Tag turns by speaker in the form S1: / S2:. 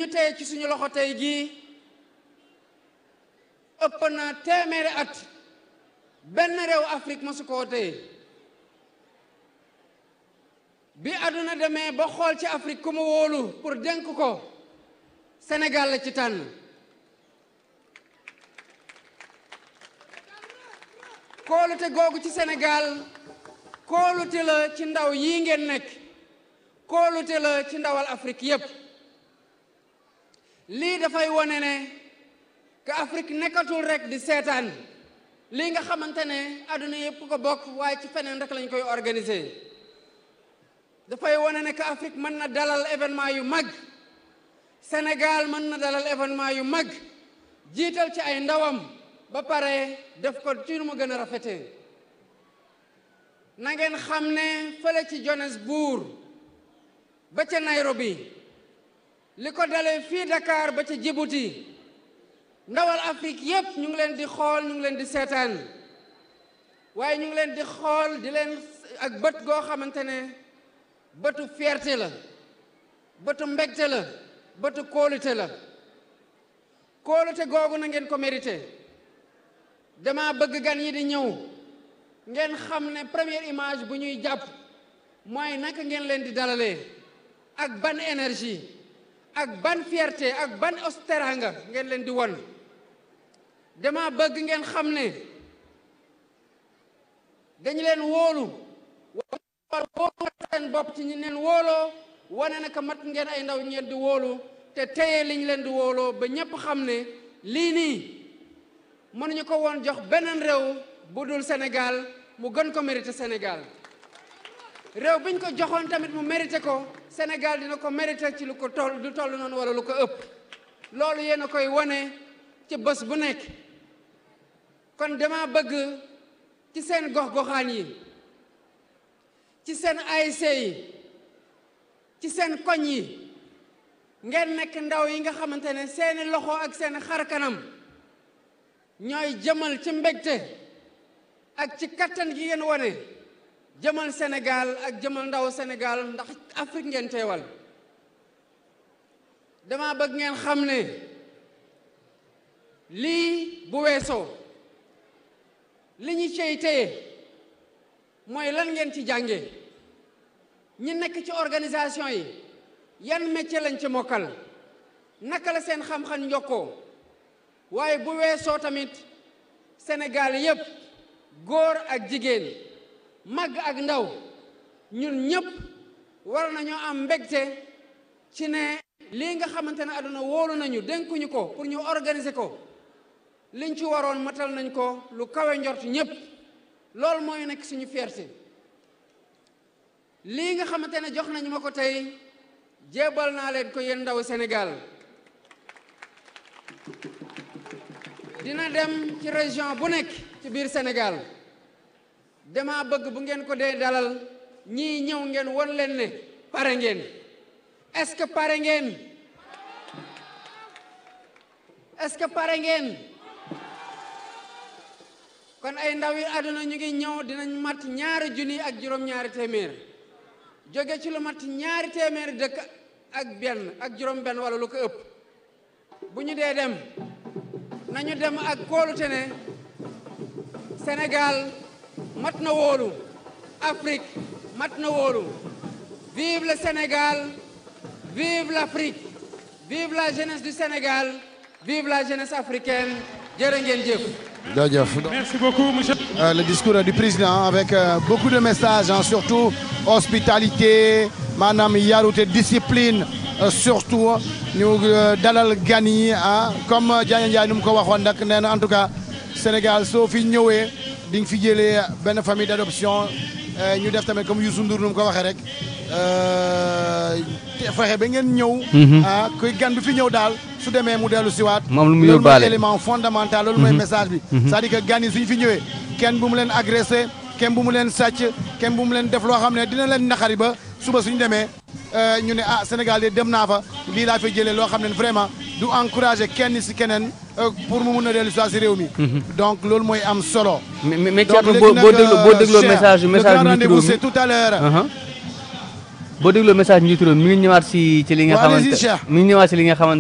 S1: téye ci suñu loxo tey jii ëpp na téeméeri at benn réew Afrique mosu koo téye bi àdduna demee ba xool ci Afrique ku mu wóolu pour dénk ko Sénégal la ci tànn kóolute googu ci Sénégal kóolute la ci ndaw yii ngeen nekk kóolute la ci ndawal Afrique yépp lii dafay wone ne que Afrique nekkatul rek di seetaan lii nga xamante ne àdduna yépp ko bokk waaye ci feneen rek lañ koy organiser dafay wone ne que Afrique mën na dalal événement yu mag Sénégal mën na dalal événement yu mag jiital ci ay ndawam ba pare def ko ci nu mu gën a rafetee na ngeen xam ne fële ci Johannesburg ba ca Nairobi li ko dalee fii Dakar ba ca Djibouti ndawal Afrique yépp ñu ngi leen di xool ñu ngi leen di seetaan waaye ñu ngi leen di xool di leen ak bët goo xamante ne bëtu fierté la bëtu mbégte la bëtu kóolute la kóolute googu na ngeen ko mérité dama bëgg gan yi di ñëw ngeen xam ne première image bu ñuy jàpp mooy naka ngeen leen di dalalee ak ban énergie ak ban fierté ak ban osteranga ngeen leen di won dama bëgg ngeen xam ne dañu leen wóolu wóolu seen bopp ci ñi leen wóoloo wane naka mat ngeen ay ndaw ngeen di wóolu te téye liñ leen di wóoloo ba ñépp xam ne lii nii mënuñu ko woon jox beneen réew bu dul Sénégal mu gën ko mérité Sénégal réew biñ ko joxoon tamit mu mérité ko Sénégal dina ko mérité ci lu ko toll du toll noonu wala lu ko ëpp loolu yéen a koy wane ci bés bu nekk kon dama bëgg ci seen gox-goxaan yi ci seen ASC yi ci seen koñ yi ngeen nekk ndaw yi nga xamante ne seeni loxo ak seen xar kanam ñooy jëmal ci mbégte ak ci kattan gi ngeen wane jëmal Sénégal ak jëmal ndaw Sénégal ndax Afrique ngeen teewal dama bëgg ngeen xam ne lii bu weesoo li ñu cey téye mooy lan ngeen ci jànge ñi nekk ci organisation yi yan métier lañ ci mokkal naka la seen xam-xam njokkoo waaye bu weesoo tamit Sénégal yépp góor ak jigéen mag ak ndaw ñun ñépp war nañoo am mbégte ci ne lii nga xamante ne àdduna wóolu nañu dénkuñu ko pour ñu organiser ko liñ ci waroon matal nañ ko lu kawe njort ñépp loolu mooy nekk suñu fierté lii nga xamante ne jox nañu ma ko tey jéebal naa leen ko yéen ndaw Sénégal dina dem ci région bu nekk ci biir Sénégal dama bëgg bu ngeen ko dee dalal ñii ñëw ngeen won leen ne pare ngeen est-ce que pare ngeen est-ce que pare ngeen kon ay ndaw yi àdduna ñu ngi ñëw dinañ mat ñaari junni ak juróom-ñaari téeméer jóge ci lu mat ñaari téeméer dëkk ak benn ak juróom-benn wala lu ko ëpp bu ñu dee dem nañu dem ak kóolute ne Sénégal mat na wóolu Afrique mat na wóolu vive le Sénégal vive l'Afrique vive la jeunesse du Sénégal vive la jeunesse africaine jërë ngeen jëf
S2: jaajëf
S3: Merci beaucoup, monsieur.
S2: Euh, le discours du président avec euh, beaucoup de messages hein, surtout hospitalité maanaam yarute discipline euh, surtout ñu dalal gan yi ah comme Diagne Ndiaye nu mu ko waxoon nag nee na en tout cas Sénégal soo fi ñëwee di nga fi jëlee benn famille d'adoption ñu def tamit comme Youssou Ndour nu mu ko waxee rek fexe ba ngeen ñëw. ah kuy gan bi fi ñëw daal su demee mu dellu siwaat
S4: moom lu mu
S2: loolu
S4: yóbbaale
S2: mooy élément fondamental loolu mooy message bi c'est-à-dire que gan yi suñu fi ñëwee kenn bu mu leen agressé kenn bu mu leen sàcc kenn bu mu leen def loo xam ne dina leen naqari ba suba suñu demee ñu ne ah Sénégal de dem naa fa lii laa fay jëlee loo xam ne vraiment du encouragé kenn si keneen pour mu mun a dellu si réew mi donc loolu mooy am solo
S4: mais mais mais
S2: donc
S4: Thierno
S2: léegi
S4: boo
S2: nag,
S4: boo dégloo boo
S2: euh,
S4: dégloo
S2: Cheikh,
S4: message
S2: le
S4: message
S2: grand
S4: njiitu
S2: rendez-vous
S4: réew
S2: c'est
S4: mi
S2: tout à l'heure
S4: aha boo dégloo message njiitu réew mi mi ngi ñëwaat si ci li nga
S2: Waaw, allez-y,
S4: xamante
S2: Cheikh.
S4: mi ngi ñëwaat si li nga xamante